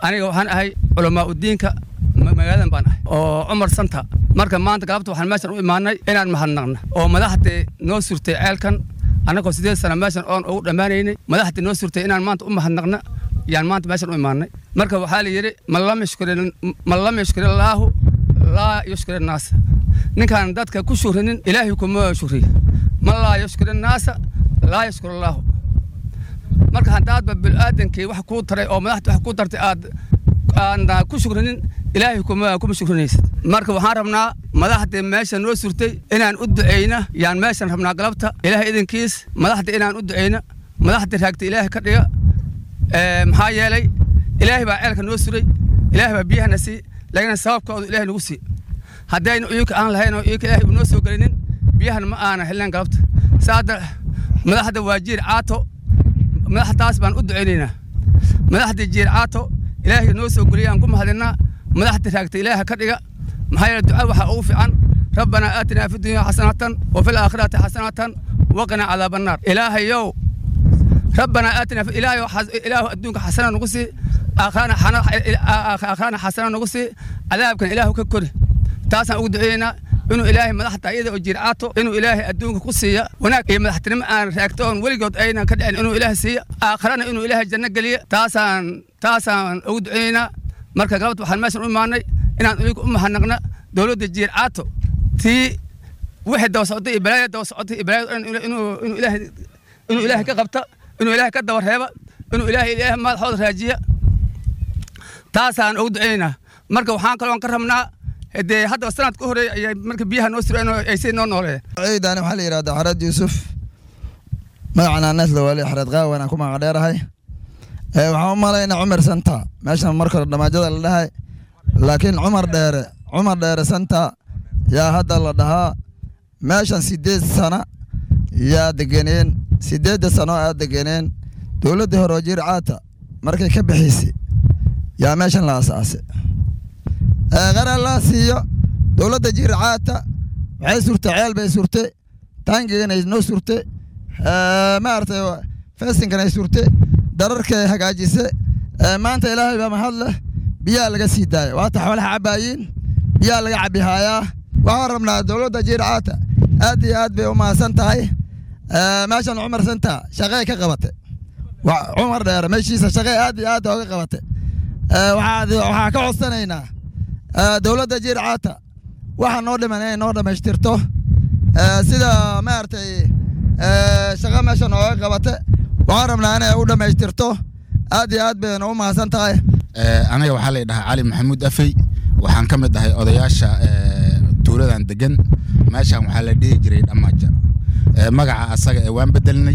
aniga waxaan ahay culamaa udiinka magaaladan baan ahay oo cumar santa marka maanta galabta waxaan meeshan u imaanay inaan mahadnaqna oo madaxdii noo surtay ceelkan annagoo sideed sana meeshan oon ugu dhammaanaynay madaxdii noo surtay inaan maanta u mahadnaqna yaan maanta meeshan u imaanay marka waxaa la yidhi man lam yashkur illaahu laa yushkir innaasa ninkaan dadka ku shuhrinin ilaahay kuma shuriya man laa yashkur innaasa laa yashkur allaahu marka haddaadba bil'aadankii wax kuu taray oo madaxda wax kuu tartay aad aan ku shukrinin ilaahay kuma kuma shukrinaysid marka waxaan rabnaa madaxdii meesha noo surtay inaan u duceyna yaan meeshan rabnaa galabta ilaahay idinkiis madaxda inaan u duceyna madaxdii raagta ilaahay ka dhiga maxaa yeelay ilaahay baa ceelka noo suray ilaahay baa biyahana sii laakiin sababkoodu ilaahay nagu sii haddaynu iyuka aan lahayn oo iyuka ilaahay noo soo gelinin biyahan ma aanan helnayn galabta saada madaxda waa jiir caato madaxtaas baan u duceynaynaa madaxdii jiir caato ilaahay noo soo geliyay aan ku mahadinnaa madaxda raagta ilaaha ka dhiga maxaa yeele duca waxaa ugu fiican rabbanaa aatinaa fi dunya xasanatan wa fi laakhirati xasanatan waqina cadaaba annaar ilaahayow rabbanaa aatinaa ilaahayow ilaahu adduunka xasana nagu sii aakhirana xasana nagu sii cadaabkan ilaahu ka kori taasaan ugu duceeyeynaa inuu ilaahay madaxda ayada oo jircaato inuu ilaahay adduunka ku siiya wanaag iyo madaxtinimo aan raagto oon weligood aynan ka dhicin inuu ilaahay siiya aakhirana inuu ilaahay janno geliya taasaan taasaan ugu duceeyeynaa marka galabta waxaan meeshan u imaanay inaan iyagu u mahadnaqna dowladda jiircaato tii wixii daba socday iyo balaaya daba socotay iyo balaayad dhan inuu inuu ilaahay inuu ilaahay ka qabta inuu ilaahay ka daba reeba inuu ilaahay ilaahay madaxooda raajiya taasaan ugu duceynaynaa marka waxaan kaloon ka rabnaa dee haddaba sanad ka horeeya ayay marka biyaha noo sureen oo ay sii noo nooleeyeen ciidani waxaa la yidhahdaa xareed yuusuf magacana nesla waali xareed qaawan aan ku magac dheerahay waxaan u malaynaa cumar santa meeshan marka hore dhamaajada la dhahay laakiin cumar dheere cumar dheere santa yaa hadda la dhahaa meeshan sideed sana yaa degeneen sideedda sano aa degeneen dowladdii hore oo jircaata markay ka bixisay yaa meeshan la asaasay qaran laa siiyo dowladda jircaata waxay surtay ceel bay surtay taangiganay noo surtay maaragtay feesinkanay surtay dararkay hagaajise maanta ilaahay baa mahad leh biyaa laga sii daaya waata xoolaha cabaayiin biyaa laga cabihaayaa waxaan rabnaa dowladda jircaata aad iyo aad bay u mahadsan tahay meeshan cumar santa shaqey ka qabatay cumar dheere meeshiisa shaqey aad iyo aad ooga qabatay waxaa ka codsanaynaa dowladda jircaata waxa noo dhiman inay noo dhammaystirto sida maaragtay shaqa meesha nooga qabata waxaan rabnaa inay u dhammaystirto aad iyo aad bayna u mahadsan tahay aniga waxaa la dhahaa cali maxamuud afey waxaan ka mid ahay odayaasha tuuladan degan meeshan waxaa la dhihi jiray dhammaaja magaca asaga ee waan bedelnay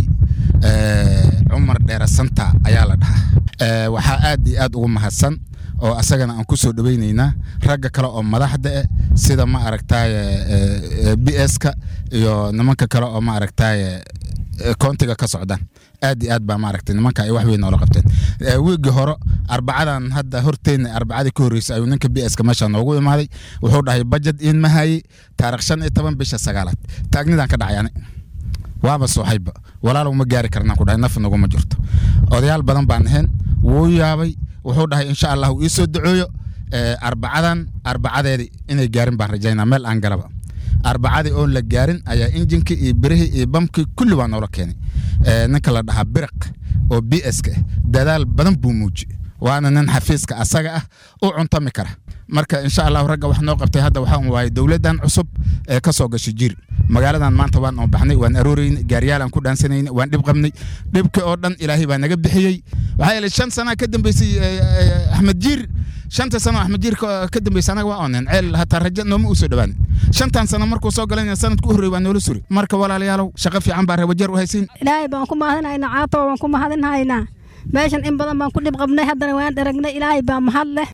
cumar dheere santa ayaa la dhahaa waxaa aad iyo aad ugu mahadsan oo asagana aan ku soo dhoweynaynaa ragga kale oo madaxda eh sida ma aragtaaye b s-ka iyo nimanka kale oo ma aragtaaye koontiga ka socdaan aad iyo aad baa maaragtay nimanka ay wax weyn noola qabteen wiigii hore arbacadan hadda horteenna arbacadii ka horreysay ayuu ninka b s-ka meesha noogu imaaday wuxuu dhahay bajad in ma hayey taarikh shan iyo toban bisha sagaalaad taagnidaan ka dhacay ani waaba sooxayba walaalow ma gaari karnaan ku dhahay naf naguma jirto odayaal badan baan ahayn wuu yaabay wuxuu dhahay insha allah uu ii soo duceeyo arbacadan arbacadeedii inay gaarin baan rajaynaa meel aan galaba arbacadii oon la gaarin ayaa injinkii iyo birihii iyo bamkii kulli waa noola keenay ninka la dhahaa biriq oo b s-ka ah dadaal badan buu muuji waana nin xafiiska asaga ah u cuntami kara marka insha allahu ragga wax noo qabtay hadda waxaan waayay dowladdan cusub ee ka soo gashay jiir magaaladan maanta waan oo baxnay waan arooreynay gaariyaalaan ku dhaansanaynay waan dhib qabnay dhibkii oo dhan ilaahay baa naga bixiyey waxaa yeelay shan sana ka dambeysay axmed jiir shanta sano axmed jiir ka dambeysay anaga waa onen ceel hataa raja nooma usoo dhawaanin shantan sano markuu soo galayna sanadku u horreey waa noola suri marka walaalayaalow shaqo fiican baa reewajeer u haysiin ilaahay baan ku mahadinaynaa caato waan ku mahadinhaynaa meeshan in badan baan ku dhib qabnay haddana waan dharagnay ilaahay baa mahad leh